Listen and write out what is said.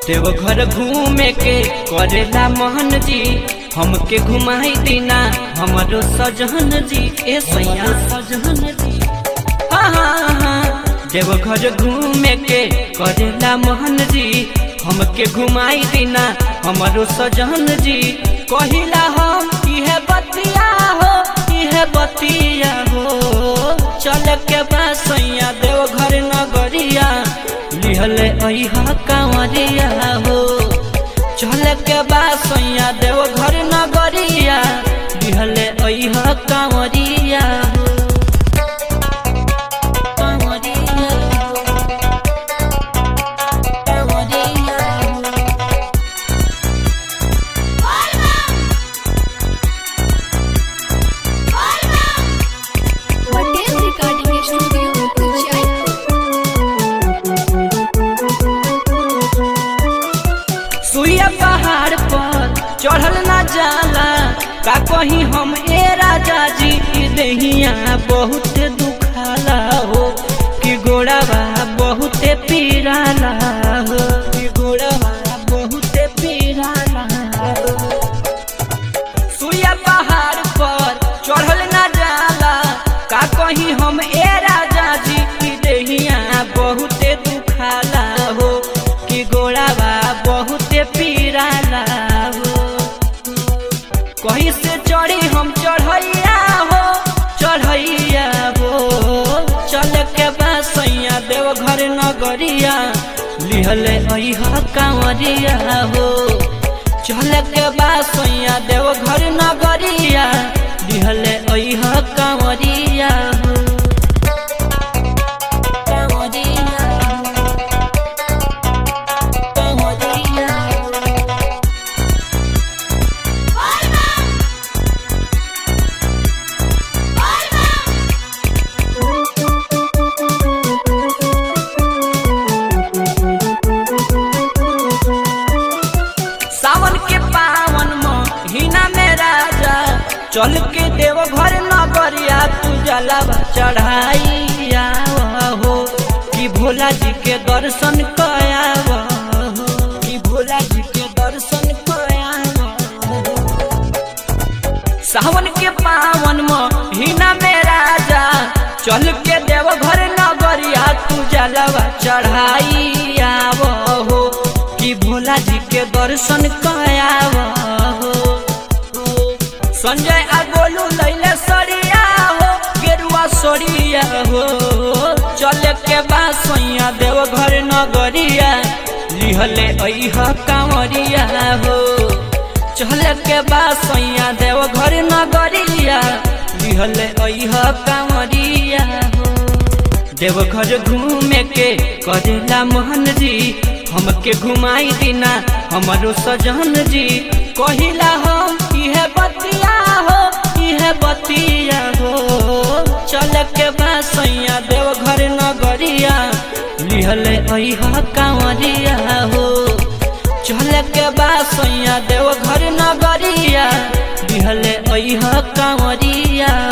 देवघर घूमे के करेला मोहन जी हमके घुमाई दीना हमरो सजहन जी ए सैया सजहन जी हाँ हाँ हाँ देवघर घूमे के करेला मोहन जी हमके घुमाई दीना हमरो सजहन जी कहिला हम इहे बतिया हो इहे बतिया हो चल के बासैया देवघर नगरिया लिहले अइहा कांवरिया हो चल के बासैया देवघर नगरिया लिहले अइहा कांवरिया हो कांवरिया हो कांवरिया हो पटेल रिकॉर्डिंग स्टूडियो जयपुर सुइया पहाड़ पर चढ़ल ना जाला का कहीं हम ए राजा जी की दहिया बहुत दुखाला हो कि गोड़ावा बहुत पीराला हो कि गोड़ावा बहुत पीराला हो सुइया पहाड़ पर चढ़ल ना जाला का कहीं हम ए राजा जी की दहिया बहुत दुखाला हो कि गोड़ावा बहुत पीराला हो कहीं से चढ़ी हम चढ़ैया हो चढ़ैया हो चल के बासैया देवघर नगरिया लिहले अइहा कांवरिया हो चल के बासैया देवघर नगरिया लिहले अइहा कांवरिया हो कांवरिया हो कांवरिया हो सावन के पावन महीना में राजा चल के देव घर नगरिया तू जलावा चढ़ाइया हो कि भोला जी के दर्शन कयाव हो कि भोला जी के दर्शन कयाव हो सावन के पावन महीना में राजा चल के देव घर नगरिया तू जलवा चढ़ाइया हो कि भोला जी के दर्शन कयाव हो संजय आ गोलू लैले सरिया हो गेरुआ सरिया हो चल के बासैया देव घर नगरिया लिहले अइहा कांवरिया हो चल के बासैया देव घर नगरिया लिहले अइहा कांवरिया हो देवघर घूमे के करेला मोहन जी हमके घुमाई दीना हमारो सजन जी कहिला हम इहे बतिया हो इहे बतिया हो चल के बासैया देवघर नगरिया लिहले अइहा कांवरिया हो चल के बासैया देवघर नगरिया लिहले अइहा कांवरिया